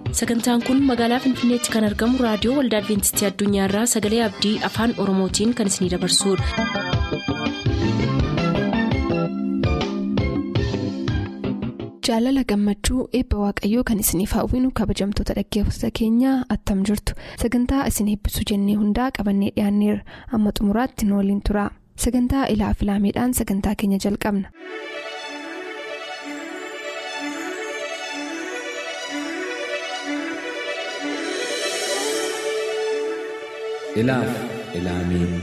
sagantaan kun magaalaa finfinneetti kan argamu raadiyoo waldaa adventistii addunyaarraa sagalee abdii afaan oromootiin kan isinidabarsudha. jaalala gammachuu eebba waaqayyoo kan isiniif hawwinu kabajamtoota dhaggeeffattoota keenyaa attam jirtu sagantaa isin eebbisuu jennee hundaa qabannee dhiyaanneerra amma xumuraatti nu waliin tura sagantaa ilaa filaameedhaan sagantaa keenya jalqabna. ilaaf ilaamee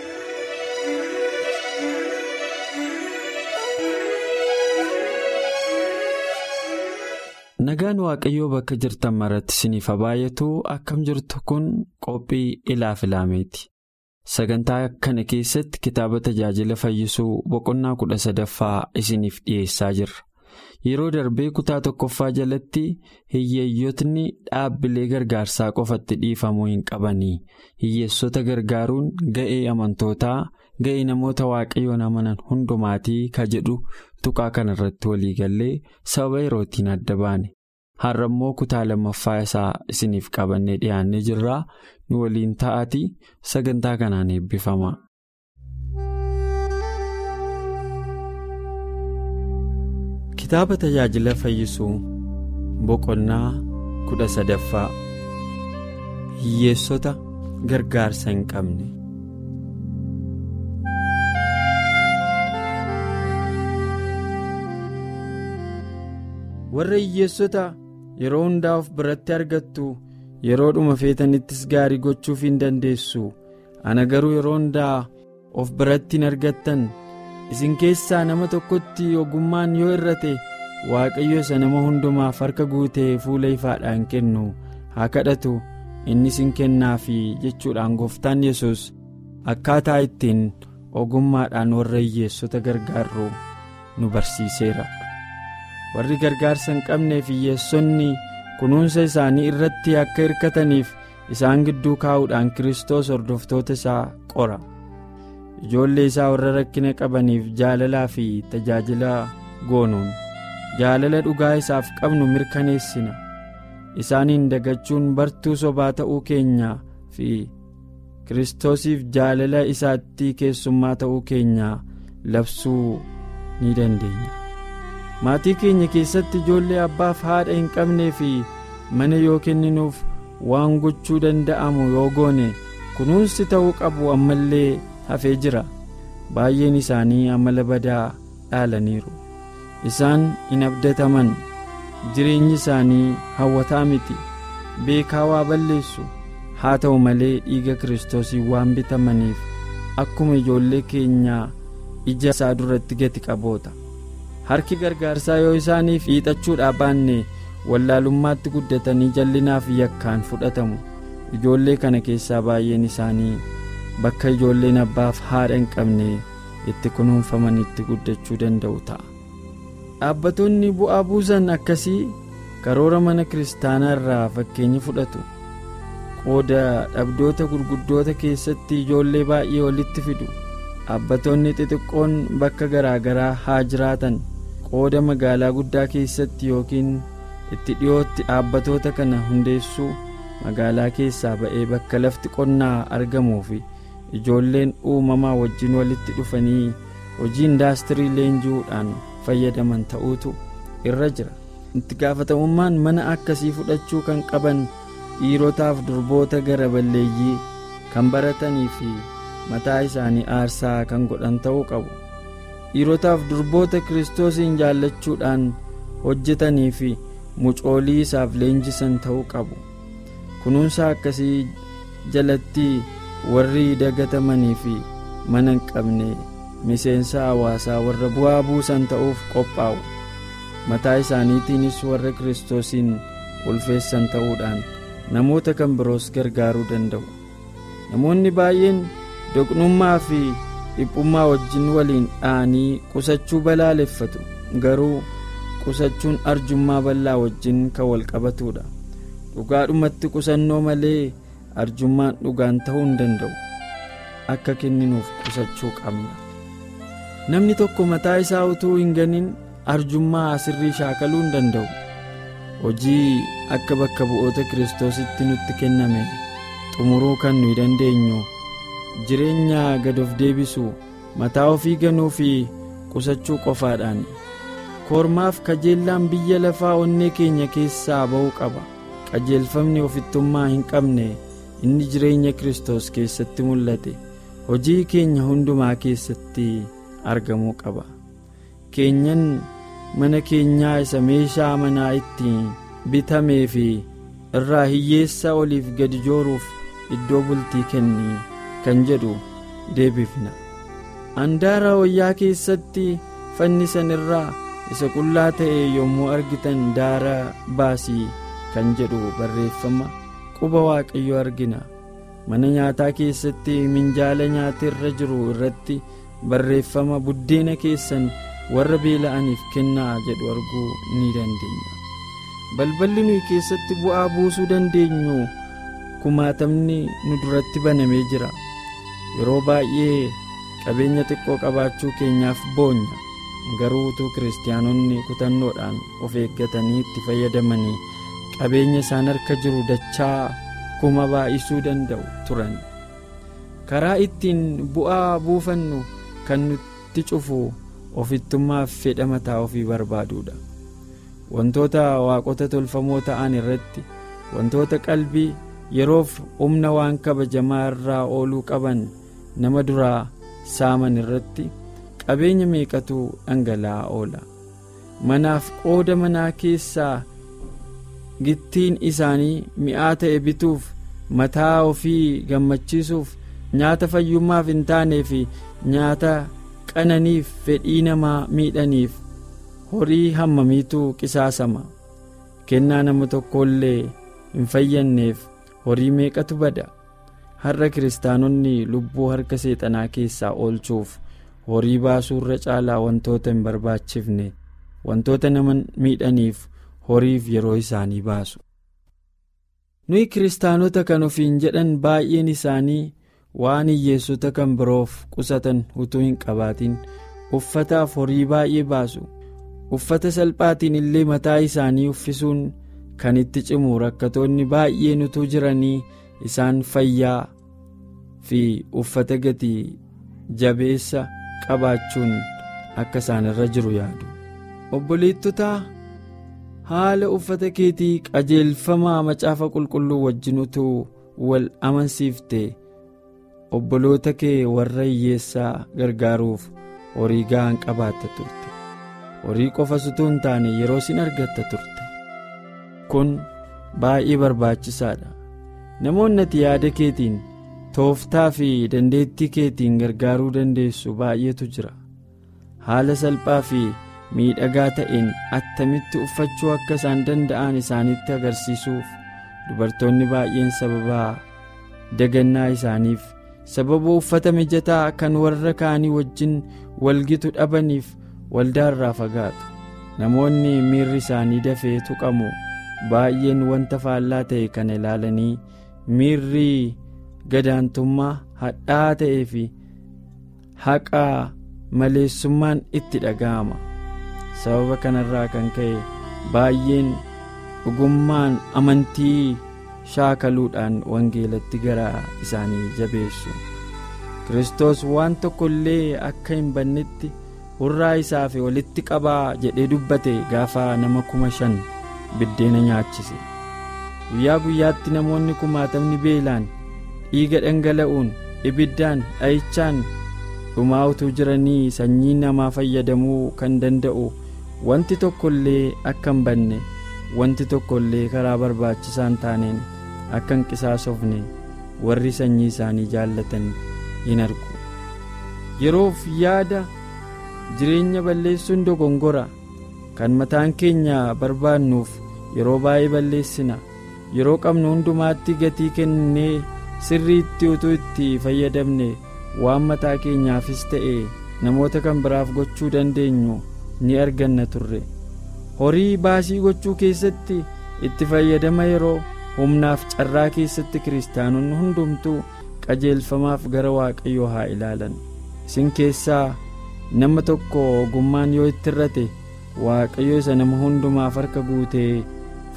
nagaan waaqayyoo bakka jirtan maratti isiniif baay'atu akkam jirtu kun qophii ilaaf ilaameeti sagantaa kana keessatti kitaaba tajaajila fayyisuu boqonnaa kudha sadaffaa isiniif dhiyeessaa jirra yeroo darbee kutaa tokkoffaa jalatti hiyyeeyyotni dhaabbilee gargaarsaa qofatti dhiifamuu hin qabanii hiyyeessota gargaaruun ga'ee amantootaa ga'ee namoota waaqayyoon amanan hundumaatii ka jedhu tuqaa kanarratti waliigallee sababa yerootiin adda baane har'a immoo kutaa lammaffaa isaa isiniif qabannee dhiyaannee jirraa nu waliin ta'aatii sagantaa kanaan eebbifama. kitaaba tajaajila fayyisuu boqonnaa kudha sadaffaa hiyyeessota gargaarsa hin qabne. warra hiyyeessota yeroo hundaa of biratti argattu yeroo dhuma feetanittis gaarii gochuuf hin dandeessu ana garuu yeroo hundaa of biratti hin argattan isin keessaa nama tokkotti ogummaan yoo irrate waaqayyo isa nama hundumaaf harka guutee fuula ifaadhaan kennu haa kadhatu innis hin kennaafi jechuudhaan gooftaan yesus akkaataa ittiin ogummaadhaan warra hiyyeessota gargaarru nu barsiiseera. warri gargaarsa hin qabneef hiyyeessonni kunuunsa isaanii irratti akka hirkataniif isaan gidduu kaa'uudhaan kiristoos hordoftoota isaa qora ijoollee isaa warra rakkina qabaniif jaalalaa fi tajaajila goonuun jaalala dhugaa isaaf qabnu mirkaneessina isaaniin dagachuun bartuu sobaa ta'uu keenya fi kiristoosiif jaalala isaatti keessummaa ta'uu keenya labsuu ni dandeenya. maatii keenya keessatti ijoollee abbaaf haadha hin qabnee fi mana yoo kenninuuf waan gochuu danda'amu yoo goone kunuunsi ta'uu qabu ammallee hafee jira baay'een isaanii amala badaa dhaalaniiru isaan hin abdataman jireenyi isaanii hawwataa miti beekaa waa balleessu haa ta'u malee dhiiga kiristoosii waan bitamaniif akkuma ijoollee keenyaa ija isaa duratti gati qaboota. harki gargaarsaa yoo isaaniif hiixachuudhaa baanne wallaalummaatti guddatanii jallinaaf yakkaan fudhatamu ijoollee kana keessaa baay'een isaanii bakka ijoolleen abbaaf haadha hin qabne itti kunuunfamanitti guddachuu danda'u ta'a. dhaabbattoonni bu'aa buusan akkasii karoora mana kiristaanaa irraa fakkeenya fudhatu qooda dhabdoota gurguddoota keessatti ijoollee baay'ee walitti fidu dhaabbattoonni xixiqqoon bakka garaagaraa haa jiraatan. qooda magaalaa guddaa keessatti yookiin itti dhiyootti dhaabbatoota kana hundeessuu magaalaa keessaa ba'ee bakka lafti qonnaa argamuu fi ijoolleen uumamaa wajjin walitti dhufanii hojii indaastirii leenji'uudhaan fayyadaman ta'uutu irra jira itti gaafatamummaan mana akkasii fudhachuu kan qaban dhiirotaaf durboota gara balleeyyii kan baratanii fi mataa isaanii aarsaa kan godhan ta'uu qabu. dhiirotaaf durboota kiristoosiin jaallachuudhaan hojjetanii fi mucoolii isaaf leenjisan ta'uu qabu kunuunsa akkasii jalatti warri dagatamanii fi mana hin qabne miseensa hawaasaa warra bu'aa buusan ta'uuf qophaa'u mataa isaaniitiinis warra kiristoosiin ulfeessan ta'uudhaan namoota kan biroos gargaaruu danda'u namoonni baay'een doqnummaa fi. dhiphummaa wajjin waliin dha'anii qusachuu balaaleffatu garuu qusachuun arjummaa bal'aa wajjin kan wal qabatudha dhugaadhumatti qusannoo malee arjummaan dhugaan ta'uu hin danda'u akka kenninuuf qusachuu qabna namni tokko mataa isaa utuu hin ganin arjummaa asirrii shaakaluu hin danda'u hojii akka bakka bu'oota kiristoositti nutti kenname xumuruu kan nuyi dandeenyu jireenya gad of deebisu mataa ofii ganuu fi qusachuu qofaadhaan kormaaf kajeellaan biyya lafaa onnee keenya keessaa ba'uu qaba qajeelfamni ofittummaa hin qabne inni jireenya kiristoos keessatti mul'ate hojii keenya hundumaa keessatti argamuu qaba keenyan mana keenyaa isa meeshaa manaa ittiin bitamee fi irraa hiyyeessa oliif gadi jooruuf iddoo bultii kenni kan jedhu deebifna handaara wayyaa keessatti fannisan irraa isa qullaa ta'e yommuu argitan daara baasii kan jedhu barreeffama quba waaqayyo argina mana nyaataa keessatti minjaala nyaata irra jiru irratti barreeffama buddeena keessan warra beela'aniif kennaa jedhu arguu ni dandeenya balballi nuyi keessatti bu'aa buusuu dandeenyu kumaatamni nu duratti banamee jira yeroo baay'ee qabeenya xiqqoo qabaachuu keenyaaf boonya garuu utuu kiristaanonni kutannoodhaan of eeggatanii itti fayyadamanii qabeenya isaan harka jiru dachaa kuma baay'isuu danda'u turan karaa ittiin bu'aa buufannu kan nutti cufu ofittummaaf fedha mataa ofii barbaaduudha wantoota waaqota tolfamoo ta'an irratti wantoota qalbii yeroof humna waan kabajamaa irraa ooluu qaban nama duraa saaman irratti qabeenya meeqatu dhangala'aa oola manaaf qooda manaa keessaa gittiin isaanii mi'aa ta'e bituuf mataa ofii gammachiisuuf nyaata fayyummaaf hin taanee fi nyaata qananiif fedhii namaa miidhaniif horii hammamiitu qisaasama kennaa nama tokkollee hin fayyanneef horii meeqatu bada har'a kiristaanonni lubbuu harka seexanaa keessaa oolchuuf horii baasuu irra caalaa wantoota hin barbaachifne wantoota nama miidhaniif horiif yeroo isaanii baasu. nuyi kiristaanota kan ofiin jedhan baay'een isaanii waan hiyyeessota kan biroof qusatan utuu hin qabaatin uffataaf horii baay'ee baasu uffata salphaatiin illee mataa isaanii uffisuun kan itti cimu rakkatoonni baay'een utuu jiranii isaan fayyaa fi uffata gatii jabeessa qabaachuun akka isaan irra jiru yaadu obboleettotaa haala uffata keetii qajeelfamaa macaafa qulqulluu wajjin utuu wal amansiifte obboloota kee warra hiyyeessaa gargaaruuf horii ga'aa qabaatta turte horii qofa utuu hin taane yeroo sin argatta turte kun baay'ee barbaachisaadha namoonni ati yaada keetiin tooftaa fi dandeettii keetiin gargaaruu dandeessu baay'eetu jira haala salphaa fi miidhagaa ta'een attamitti uffachuu akka isaan danda'an isaanitti agarsiisuuf dubartoonni baay'een sababaa dagannaa isaaniif sababa uffata mijataa kan warra kaanii wajjin walgitu dhabaniif waldaarraa fagaatu namoonni miirri isaanii dafee tuqamu baay'een wanta faallaa ta'e kana ilaalanii miirri gadaantummaa hadhaa ta'ee fi haqaa maleessummaan itti dhaga'ama sababa kanarraa kan ka'e baay'een dhugummaan amantii shaakaluudhaan wangeelatti gara isaanii jabeessu kiristoos waan tokko illee akka hin bannetti hurraa isaaf walitti qabaa jedhee dubbate gaafa nama kuma shan biddeena nyaachise guyyaa guyyaatti namoonni kumaatamni beelaan dhiiga dhangala'uun ibiddaan dha'ichaan dhumaa utuu jiranii sanyii namaa fayyadamuu kan danda'u wanti tokko illee akka hin banne wanti tokko illee karaa barbaachisaan taaneen akka hin qisaasofne warri sanyii isaanii jaallatan hin argu yeroof yaada jireenya balleessuun dogongora kan mataan keenya barbaannuuf yeroo baay'ee balleessina yeroo qabnu hundumaatti gatii kennee sirriitti utuu itti fayyadamne waan mataa keenyaafis ta'e namoota kan biraaf gochuu dandeenyu ni arganna turre horii baasii gochuu keessatti itti fayyadama yeroo humnaaf carraa keessatti kiristaanonni hundumtuu qajeelfamaaf gara waaqayyoo haa ilaalan isin keessaa nama tokko ogummaan yoo itti irrate waaqayyo isa nama hundumaaf harka guutee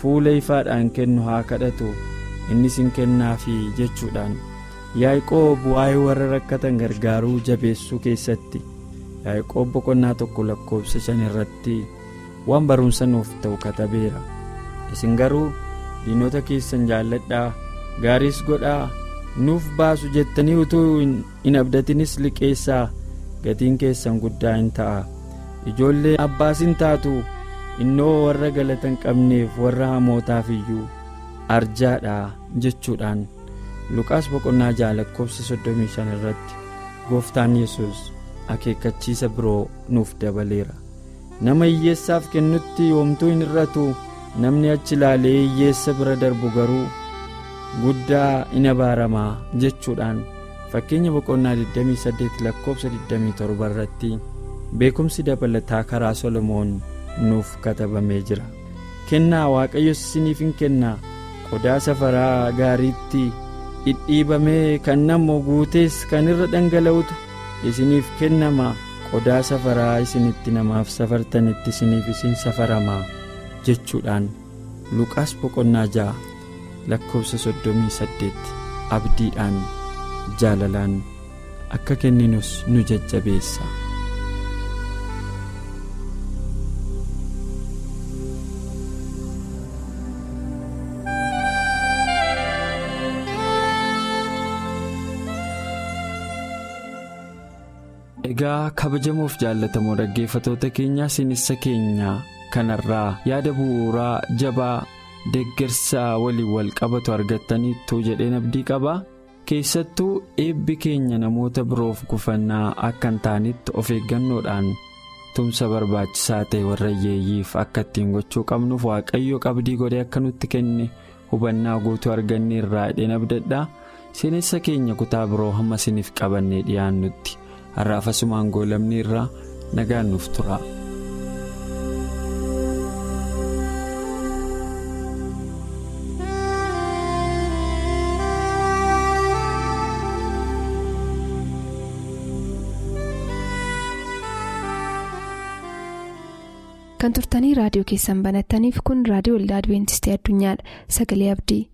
fuula ifaadhaan kennu haa kadhatu innis hin kennaafi jechuudhaan yaaqoob waa'ee warra rakkatan gargaaruu jabeessuu keessatti yaaqoob boqonnaa tokko lakkoofsa shan irratti waan barumsa nuuf ta'u katabeera isin garuu diinota keessan jaalladhaa gaariis godhaa nuuf baasu jettanii utuu hin abdatinis liqeessaa gatiin keessan guddaa hin ta'a ijoollee abbaas hin taatu innoo warra galata hin qabneef warra hamootaaf iyyuu arjaadha jechuudhaan luqaas boqonnaa ja'a lakkoofsa 35 irratti gooftaan yesus akeekkachiisa biroo nuuf dabaleera nama hiyyeessaaf kennutti yoomtuu hin hir'atu namni achi ilaalee hiyyeessa bira darbu garuu guddaa in abaaramaa jechuudhaan fakkeenya boqonnaa 28 lakkoofsa 27 irratti beekumsi dabalataa karaa solomoon nuuf katabamee jira kennaa waaqayyo isiniif hin kennaa qodaa safaraa gaariitti dhidhiibamee kan namoo guutees kan irra dhangala'utu isiniif kennama qodaa safaraa isinitti namaaf safartanitti isiniif isin safaramaa jechuudhaan luqaas boqonnaa ja'a lakkoofsa 38 abdiidhaan jaalalaan akka kenninus nu jajjabeessa. egaa kabajamoof jaallatamoo dhaggeeffatoota keenyaa sinissa keenya kanarraa yaada bu'uuraa jabaa deeggarsa waliin wal qabatu argattaniittuu jedheen abdii qabaa keessattuu eebbi keenya namoota biroof gufannaa akka hin taanetti of eeggannoodhaan tumsa barbaachisaa ta'e warra hiyyeeyyiif akka ittiin gochuu qabnuuf waaqayyo qabdii godhee akka nutti kenne hubannaa guutuu arganne irraa jedheen abdadhaa sinissa keenya kutaa biroo hamma siniif qabannee dhiyaannutti. har'aaf asumaan goolamni irraa nagaan nuuf tura. kan turtanii raadiyoo keessan banattaniif kun raadiyoo waldaa adibeentistii addunyaadha sagalee abdii.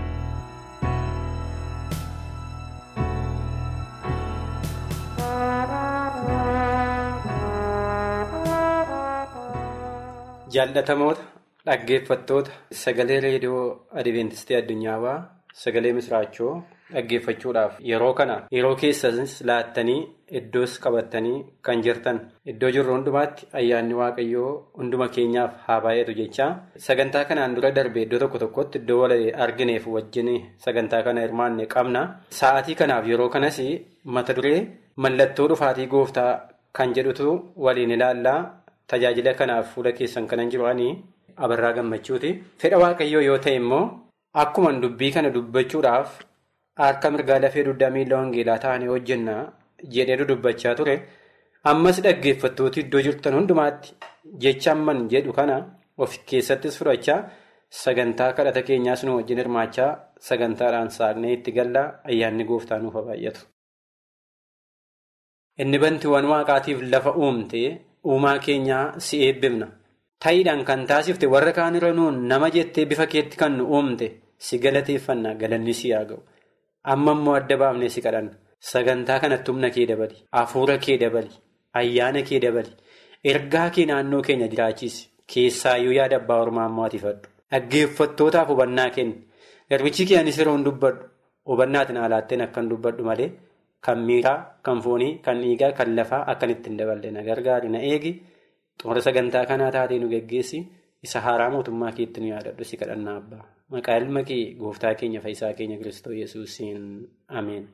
jaallatamoota dhaggeeffattoota sagalee reediyoo adibeentistii addunyaawaa sagalee misraachoo dhaggeeffachuudhaaf yeroo kana yeroo keessanis laattanii iddoos qabattanii kan jirtan iddoo jirru hundumaatti ayyaanni waaqayyoo hunduma keenyaaf haa baay'atu jechaa sagantaa kanaan dura darbe iddoo tokko tokkotti iddoo wal argineef wajjin sagantaa kana hirmaanne qabna sa'aatii kanaaf yeroo kanas mata duree mallattoo dhufaatii gooftaa kan jedhutu waliin ilaallaa. Tajaajila kanaaf fuula keessan kanan jiru'anii abarraa gammachuuti. Fedha waaqayyoo yoo ta'e immoo akkuma dubbii kana dubbachuudhaaf harka mirgaa lafee dugdaa miila wangeelaa ta'anii hojjenna jedhee dubbachaa ture. Ammas dhaggeeffattooti iddoo jirtan hundumaatti jecha amman jedhu kana of keessattis fudhachaa sagantaa kadhata keenyaas nu wajjin hirmaachaa sagantaadhaan saaqnee itti gallaa ayyaanni gooftaa nuuf baay'atu. Inni bantiiwwan waaqaatiif lafa uumte. Uumaa keenyaa si eebbifna. Ta'iidhaan kan taasifte warra kaan irra nuun nama jettee bifa keetti kan nu uumte si galateeffanna galanni si haa ga'u. Amma immoo adda baafnee si kadhanna. Sagantaa kanatti humna kee dabali. Hafuura kee dabali. Ayyaana kee dabali. Ergaa kee naannoo keenya jiraachisi. Keessaayyuu yaada abbaa ormaa ammoo ati fadhu. Dhaggeeffattootaaf hubannaa kenni. Garbichi kee anis yeroo hin dubbadhu. Hubannaatiin alaatteen akka hin dubbadhu malee. Kan miiraa, kan foonii, kan dhiigaa, kan lafaa akkan ittiin daballe na gargaari na eegi xumura sagantaa kanaa taatee nu geggeessi isa haaraa mootummaa keetti nu yaadadhu si kadhannaa abbaa. Maqaa ilma kee gooftaa keenya fayyisaa keenya Kiristoos Yesuusiin Ameen.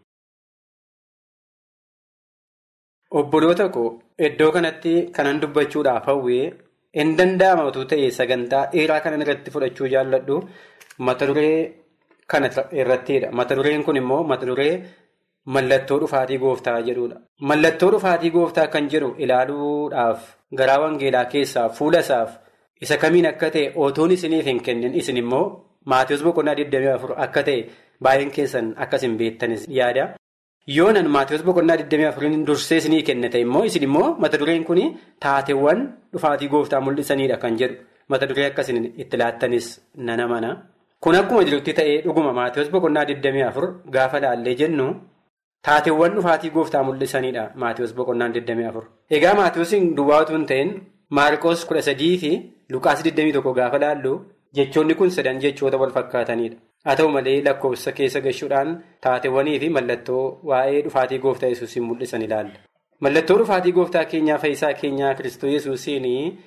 Obboloota koo iddoo kanatti kanan dubbachuudhaaf hawwee hin danda'ama utuu ta'e sagantaa dheeraa kanan irratti fudhachuu jaalladhu mata duree kana irrattidha. Mata dureen kun immoo mata duree. Mallattoo dhufaatii gooftaa jedhudha. Mallattoo dhufaatii gooftaa kan jedhu ilaaluudhaaf garaa wangeelaa keessaa fuula isaaf isa kamiin akka ta'e otoon isiniif hin kennin isin immoo Maatiyus boqonnaa 24 akka ta'e baay'een keessan akkas hin beektanis yaada. Yoonan Maatiyus boqonnaa 24 dursee isinii kennite immoo isin immoo mata dureen kun taateewwan dhufaatii gooftaa mul'isanidha kan jedhu. mata duree akkasiin itti laattanis nana mana. Kun akkuma jirutti ta'ee dhuguma Maatiyoos boqonnaa 24 gaafa laallee jennu taateewwan dhufaatii gooftaa mul'isanidha Maatiyoos boqonnaa 24. Egaa Maatiyoosiin duwwaa utuu hin ta'in Maarqoos 13 fi Luqaas 21 gaafa laallu jechoonni kun sadan jechoota wal fakkaatanidha. Haa ta'u malee lakkoofsa keessa gashuudhaan taateewwanii fi mallattoo waa'ee dhufaatii gooftaa yesuusiin mul'isan ilaalla. Mallattoo dhufaatii gooftaa keenyaa fayyisaa keenyaa Kiristoos yesuusiin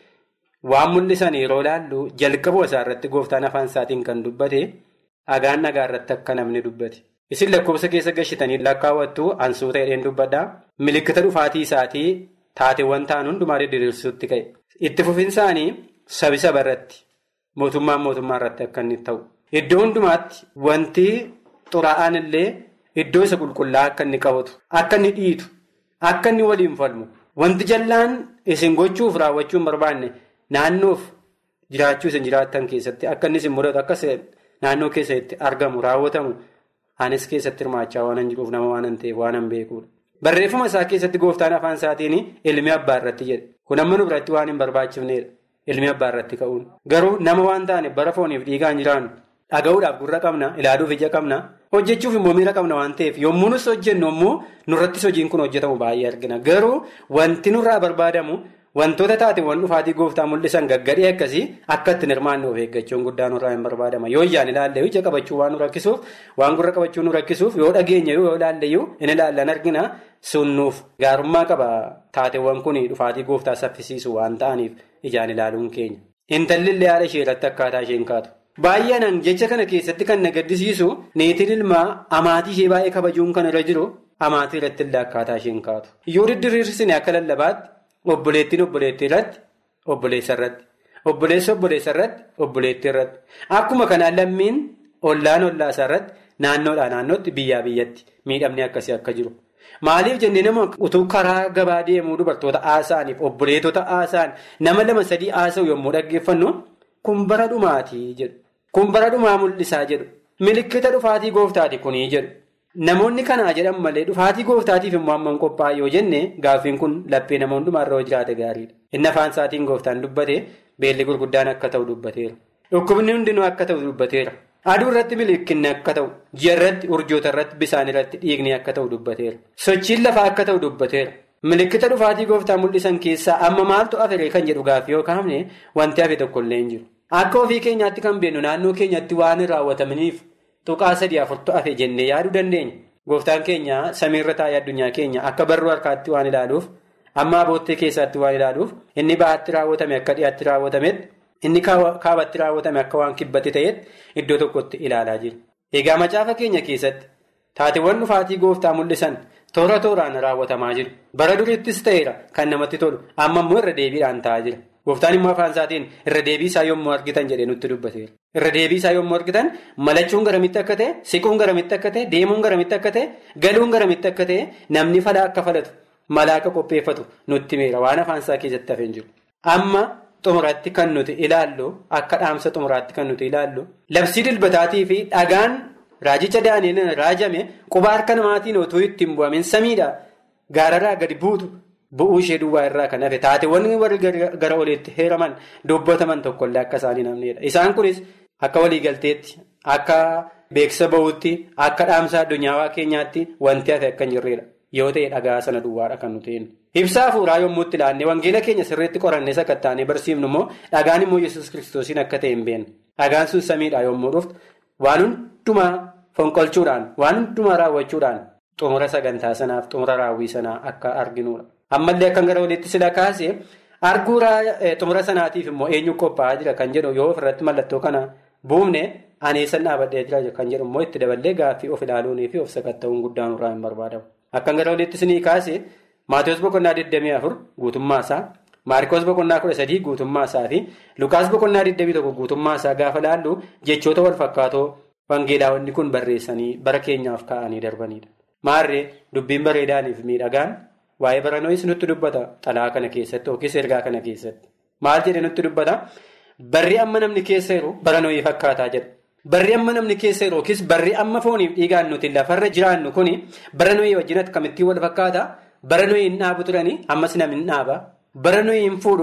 waan mul'isan yeroo laallu jalqabuma isaa irratti gooftaan afaan isaatiin kan dubbate dhagaan dhagaa irratti akka namni dubbate. Isin lakkoofsa keessa gashitanii lakkaawwattu ansuuta hidheen dubbadha. Milikkita dhufaatii isaatii taateewwan ta'an hundumaa diriirsuutti ka'e. Itti fufinsaanii sabi saba irratti mootummaan mootummaa irratti akka inni ta'u. Iddoo hundumaatti wanti xuraa'aan illee iddoo isa qulqullaa'aa akka inni qabatu, akka inni dhiitu, akka inni waliin falmu, wanti jallaan isin gochuuf raawwachuu hin barbaanne naannoof jiraachuu isin jiraattan keessatti akka inni isin mudatu akka naannoo keessatti argamu raawwatamu anis keessatti hirmaachaa waan hin jiruuf nama waan hin ta'eef waan hin beekuudha. Barreeffama isaa keessatti gooftaan afaan isaatiin ilmi abbaa irratti jedhe. Kun amma nu biratti waan hin barbaachifnedha. Ilmi abbaa irratti ka'uun. Garuu nama waan taane bara fooniif dhiigaan jiraannu. Dhaga'uudhaaf gurra qabna, ilaaluuf ija qabna, hojjechuuf immoo miira qabna waan ta'eef yommuu nus hojjennu immoo nurrattis hojiin kun hojjetamu baay'ee argina. Garuu wanti nurraa barbaadamu wantoota taateewwan dhufaatii gooftaa mul'isan gaggadhee akkasii akka ittiin hirmaanne of eeggachuun guddaa nurraa hin barbaadama. Yoo ijaan ilaalle ija qabachuu waan nu rakkisuuf, waan gurra qabachuu nu rakkisuuf, yoo dhageenya yoo ilaalle in ilaallan argina sunnuuf gaarummaa qaba taateewwan kun dhufaatii gooftaa saffisiisu waan ta'aniif ijaan ilaaluun keenya. Intalli illee haadha ishee irratti akkaataa isheen kaatu. Baay'inaan jecha kana keessatti kan na gaddisiisu neetiin ilmaa amaatii ishee baay'ee kabajuun kan irra jiru amaatii irratti illee akkaataa isheen kaatu. Yoo didiriirsine akka lallabaatti obboleettiin obboleettii irratti obboleessa irratti obboleessa obboleessa irratti obboleettii irratti akkuma kanaan lammiin ollaan ollaasaa irratti naannoodhaa naannootti biyyaa biyyatti miidhamni akkasii akka jiru. Maaliif jennee nama utuu karaa gabaa deemuu dubartoota haasa'aniif obboleetota haasa'an nama lama sadii haasa'u yommuu dhaggeeffannu kun bara dhumaatii jedhu. Kun bara dhumaa mul'isaa jedhu. Milikkita dhufaatii gooftaati kunii jedhu. Namoonni kanaa jedhan malee dhufaatii gooftaatiif immoo hamman qophaa'e yoo jenne gaaffiin kun laphee nama hundumaarra yoo jiraate gaariidha. Inni afaan isaatiin gooftaan dubbate beelli gurguddaan akka ta'u dubbateera. Dhukkubni hundinuu akka ta'u dubbateera. Aduu irratti milikinni akka ta'u, ji'a irratti, urjoota irratti, bisaan irratti dhiigni akka ta'u dubbateera. Sochiin lafaa akka ta'u dubbateera. Milikkita dhufaatii gooftaa mul'isan keessaa amma maaltu afiree kan jedhu gaaffii yoo kaafne wanti hafe tokkollee hin jiru. Akka ofii keenyaatti kan beennu naannoo keenyatti waan hin raawwatamaniif tuqaa sadii afurtu hafe jennee yaaduu dandeenya. Gooftaan keenya samiirra taa'ee addunyaa keenya akka barruu harkaatti waan ilaaluuf amma aboottee keessaatti waan ilaaluuf inni bahaatti raawwatame akka dhiyaatti raawwatametti inni kaabatti raawwatame akka waan kibbatti ta'etti iddoo tokkotti ilaalaa jira. Egaa macaafa keenya keessatti taateewwan dhufaatii gooftaa mul'isan toora tooraan raawwatamaa jiru. Bara duriittis ta'eera kan namatti tolu amma immoo irra deebiidhaan ta'aa jira. Gooftaan immoo afaan isaatiin irra deebii isaa yommuu argitan jedhee nutti dubbateera. Irra deebii isaa yommuu argitan malachuun garamitti akka ta'e, siquun garamitti akka ta'e, deemuun garamitti akka ta'e, galuun garamitti akka ta'e, namni falaa akka falatu, malaa akka qopheeffatu nutti meera waan afaan isaa keessatti hafee jiru. Amma xumuraatti kan nuti ilaallu akka dhaamsa xumuraatti kan nuti ilaallu labsii dilbataatii fi dhagaan raajicha daani'een raajame quba harka namaatiin otoo ittiin bu'amin samiidha gaararraa gadi buutu. Bu'uu ishee duwwaa irraa kan hafe taateewwan warri gara oliitti heeraman dubbataman tokkollee akka isaanii namneedha. Isaan kunis akka waliigalteetti, akka beeksisa bahuutti, akka dhaamsa addunyaawaa keenyaatti wanti hafe akka hin jirredha. Yoo ta'e dhagaa sana duwwaadha kan nuti hin. Ibsaa hafuuraa yommuu itti ilaannee wangeela keenya sirriitti qorannee sakattaanee barsiifnu immoo dhagaan immoo yesus kiristoosiin akka ta'e hin beekne. Dhagaan sun samiidha yommuu dhuftu waan hundumaa fonqolchuudhaan, waan hundumaa raawwachuudhaan xumura sagantaa sanaaf xumura raawwii sanaa akka arginudha. Ammallee akkan gara walitti sila kaase arguu xumura sanaatiif immoo eenyu qophaa'aa jira kan jedhu yoo ofirratti mallattoo kana buufne aneessan dhaabadhee jira kan jedhu immoo itti daballee gaaffii of ilaaluunii fi of sakatta'uun guddaan irraa hin barbaadamu. Akkan gara walitti sinii kaase Maatiyus boqonnaa 24 guutummaa isaa, Maarikoos boqonnaa 13 guutummaa isaa fi Lukaas boqonnaa 21 guutummaa isaa gaafa laallu jechoota wal fakkaatoo wangeelaawwanni kun barreessanii bara keenyaaf kaa'anii darbanidha. Maarree dubbiin bareedaaniif miidhagaan. Waa'ee baranoos nutti dubbata xalaa kana keessatti yookiis ergaa kana keessatti. Maal jedhee nutti dubbata? Barri amma namni keessa jiru baranooyii fakkaataa jedha. Barri amma namni keessa jiru yookiis barri amma fooniif dhiigaan nuti lafarra jiraannu kuni baranooyii wajjin akkamittiin wal fakkaata? Baranooyii hin dhaabu turanii ammas namni hin dhaaba. Baranooyii hin fuudhu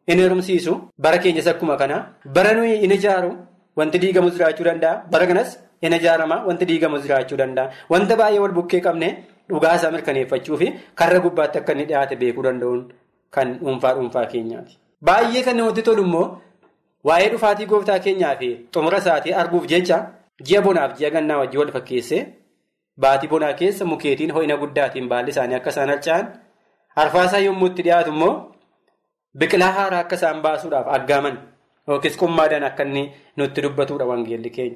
in heerumsiisu bara keenyas akkuma kana bara nuyi in ijaaru wanti diigamus jiraachuu danda'a bara kanas in ijaarama wanti diigamus jiraachuu danda'a wanta baay'ee wal bukkee qabne dhugaa isaa mirkaneeffachuu fi karra gubbaatti akka inni dhiyaate beekuu danda'uun kan dhuunfaa dhuunfaa keenyaati. Baay'ee kan namatti tolu immoo waa'ee dhufaatii gooftaa keenyaa fi xumura isaatii arguuf jecha ji'a bonaaf ji'a gannaa wajjin wal fakkeesse baatii bonaa keessa mukeetiin ho'ina guddaatiin baalli isaanii akka isaan harca'an arfaasaa yommuu itti dhiyaatu immoo biqilaa haaraa akka isaan baasuudhaaf aggaaman yookiis qummaadhaan akka inni nutti dubbatudha wangeelli keenya.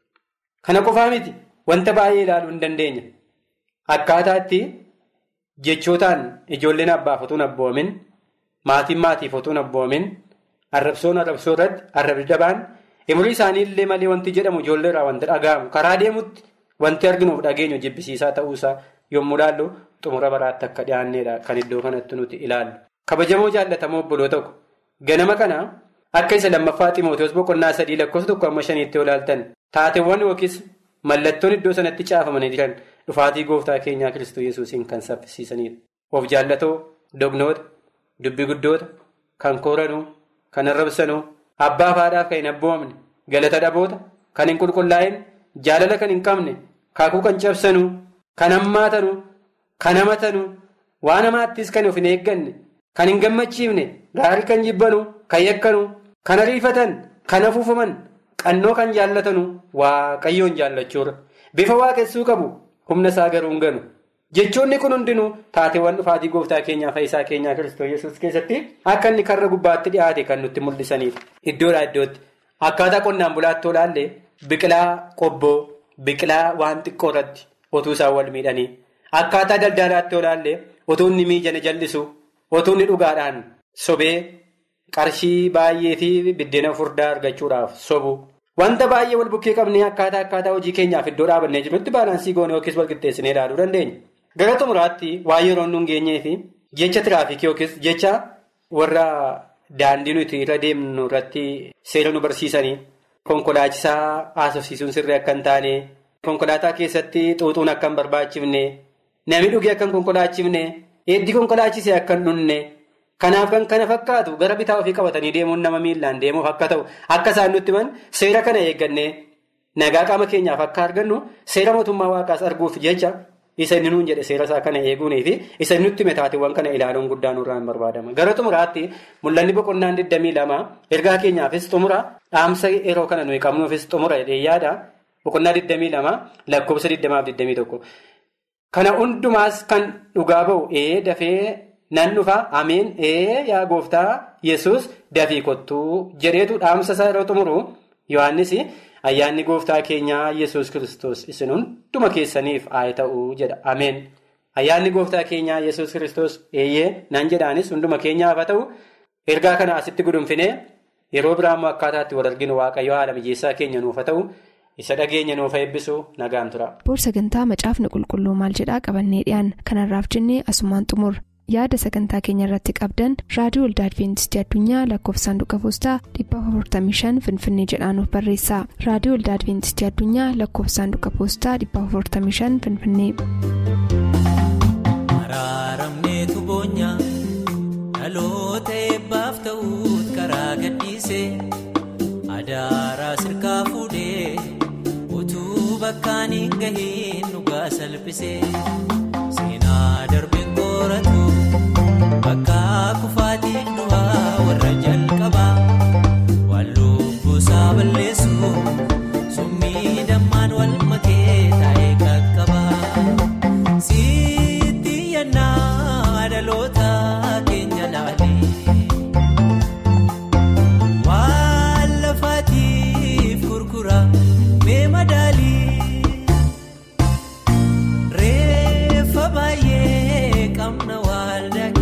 Kana qofaa miti wanta baay'ee ilaaluu hin dandeenya. Akkaataa itti jechootaan ijoolleen abbaaf otoo hin abboomin maatiin maatiif otoo hin abboomin arrabsoon arrabsoo irratti arrabni dabaan umurii isaanii illee malee wanti jedhamu ijoollee irraa wanti dhaga'amu karaa deemutti wanti arginuuf dhageenyu jibbisiisaa ta'uusaa yommuu ilaallu xumura baraatti akka dhiyaanneedha kan iddoo kanatti nuti ilaallu. Kabajamoo jaallatamoo obboloo tokko ganama kana akka isa lammaffaa Ximootoos boqonnaa sadii lakkoofsa tokko amma shaniitti olaaltan taateewwan yookiis mallattoon iddoo sanatti caafamanii jiran dhufaatii gooftaa keenyaa Kiristoos Yesuusiin kan saffisiisanidha. Of jaallatoo, dognoota, dubbi guddoota, kan kooranuu, kan arrabsanuu, abbaa faadhaaf kan hin abboomne, galata dhaboota, kan hin qulqullaa'in, jaalala kan hin qabne, kaakuu kan cabsanuu, kan hammaatanuu, kan hamatanuu, waan hamaattis kan of hin eegganne. Kan hin gammachiifne gaarii kan jibbanuu kan yakkanuu kan ariifatan kan afuufaman qannoo kan jaallatanuu waaqayyoon jaallachuudha. Bifa waaqessuu qabu humna isaa garuu hin ganu. Jechoonni kun hundinuu taateewwan dhufaatii gooftaa keenyaa fayyisaa keenyaa Kiristoos Yesuus keessatti akka inni karra gubbaatti dhiyaate kan nutti mul'isanidha. Iddoodhaa iddootti akkaataa qonnaan bulaatti olaallee biqilaa qobboo biqilaa waan xiqqoo irratti otuu isaan wal miidhanii akkaataa daldalaatti olaallee otuu inni miijana jallisu. Otuu inni dhugaadhaan sobee qarshii baay'ee fi biddeena furdaa argachuudhaaf sobu. Wanta baay'ee wal bukkee qabnee akkaataa akkaataa hojii keenyaaf iddoo dhaabannee jirutti baalaansii goonee yookiis wal qixxeessinee ilaaluu dandeenya. Gara xumuraatti waa'ee yeroo nu hin geenyee fi jecha tiraafikii yookiis jecha warra daandii nuti irra deemnu irratti seera nu barsiisanii konkolaachisaa haasofsiisuun sirrii akka hin taane konkolaataa keessatti xuuxuun akka hin barbaachifne namni dhugee akka hin konkolaachifne. Eeddii konkolaachisee akka hin dhunne kanaaf kan kana fakkaatu gara bitaa ofii qabatanii deemuun nama miillaan deemuuf akka ta'u akka isaan nutti himan seera kana eeggannee nagaa qaama keenyaaf akka argannu seera mootummaa waaqaas arguuf jecha isa inni nuun jedhe seera isaa kana eeguunii fi isa nutti hime taateewwan kana ilaaluun guddaa nurraa hin barbaadama. Gara xumuraatti mul'anni boqonnaan 22 ergaa keenyaafis xumura dhaamsa yeroo kana nuyi qabnuufis xumura jedhee yaada boqonnaa 22 lakkoofsa 21. Kana hundumaas kan dhugaa ba'u ee dafee nan dhufa ameen ee yaa gooftaa yesus dafii kottuu jedheetu dhaamsa isaa yeroo xumuru Yohaannis ayyaanni gooftaa keenyaa yesus kristos isin hunduma keessaniif haa ta'uu jedha ameen. Ayyaanni gooftaa keenyaa yesus kristos eeyyee nan jedhaanis hunduma keenyaaf haa ta'u ergaa kana asitti gudunfinee yeroo biraa immoo akkaataatti wal arginu waaqayyo haala mijeessaa keenya nuuf haa ta'u. isa dhageenya nuuf eebbisu nagaan tura. boor sagantaa macaafni qulqulluu maal jedhaa qabannee dhiyaan kanarraaf jennee asumaan xumur yaada sagantaa keenya irratti qabdan raadiyoo waldaa adventistii addunyaa lakkoofsaanduqa poostaa 455 finfinnee jedhaanuf barreessa raadiyoo waldaa adventistii addunyaa lakkoofsaanduqa poostaa 455 finfinnee. araaramneetu boonyaa dhaloota eebbaaf ta'uut karaa gadhiise adaaraa sirkaa fuudhee. utuu bakkaan hin gahiin dhugaa salphisee seenaa darbeen qoratu bakka kufaatiin du'aa warra jalqabaa waan lubbuusaa balleessu summii dammaan wal makee taa'ee qaqqabaa sitti yannaa dhaloota keenya laalee waan lafaatiif gurgura. reeffa baay'ee qabna waldaa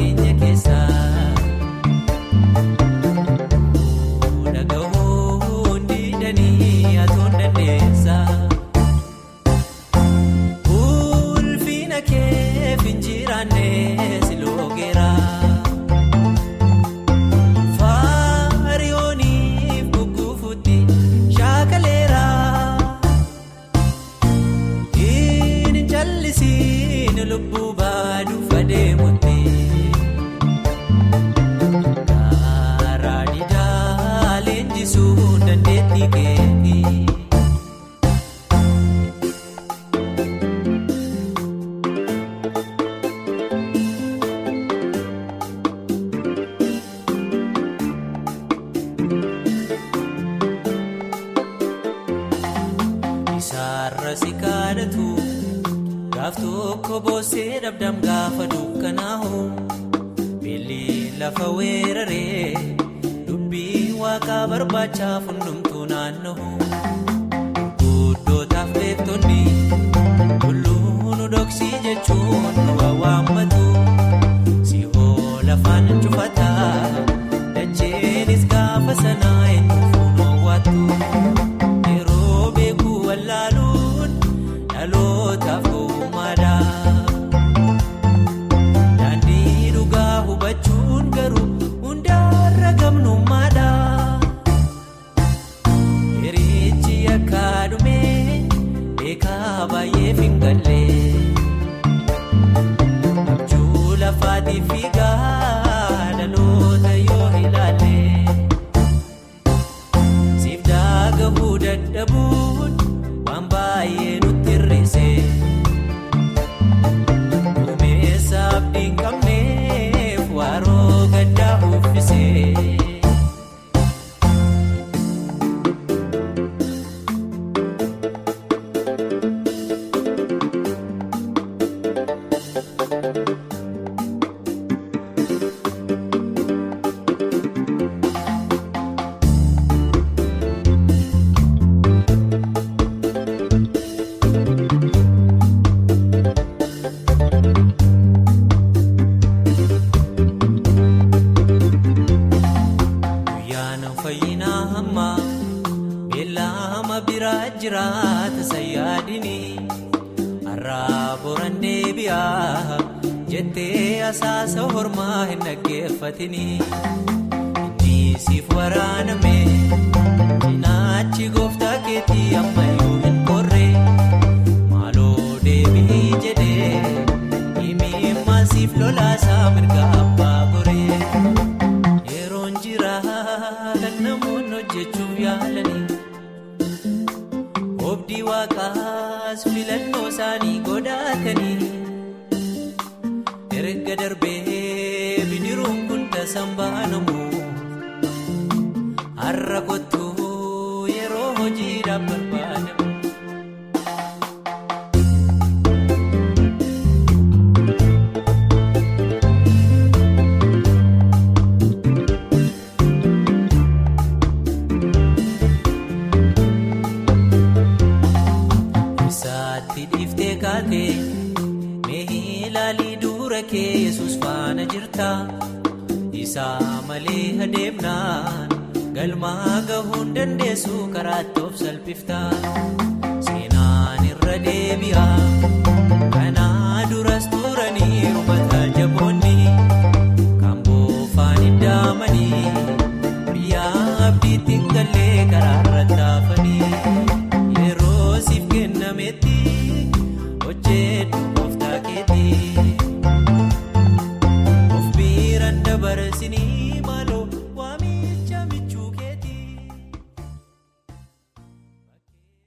warra si kaadhatu gaaf tokko boossee dhabdam gaafa dukkanaa'u beelli lafa weeraree dubbii waaqaa barbaachaaf hundumtuu naanna'u guddootaaf beektonni tulluun dhoksii jechuun nu waawaammatu si'oo lafaan cufataa dacheenis gaafa sanaa eenyuuf noowwaatu yeroo beekuu wallaaluun dhalootaaf gowwummaadha daandii dhugaa hubachuun garuu hundaarra gamnummaadha hirichi akka dhumee beekaa baay'ee fingallee abjuu lafaatiif fiigaa dhaloota yoo ilaalle siif daagahuu dadhabuun waan baay'ee nutti hir'ise duumessa abdiin qabneef waaroo gaddaa uffise. guyyaan fayyinaa hamma beellama biraa jiraata sayyaadini har'aa boran deebi'aa jettee asaasa hormaa hin dhaggeeffatini inni siif waraaname cinaachi gooftaa keetii ammayyuu hin korre maaloo deebii jedhee himimmaan siif lolaasaa mirga abbaa goree. yeroon jira kan namoonni hojjechuuf yaalanii obdii waaqaas filannoo isaanii godhatanii erga darbee bidiruun kun tasan baanamu har'a kottuu yeroo hojiidhaaf barbaadamu. Isaatti dhiiftee kaatee mee ilaalii dura kee yesus faana jirta isaa malee adeemnaan galmaa gahuun dandeessu karaatti of salphifta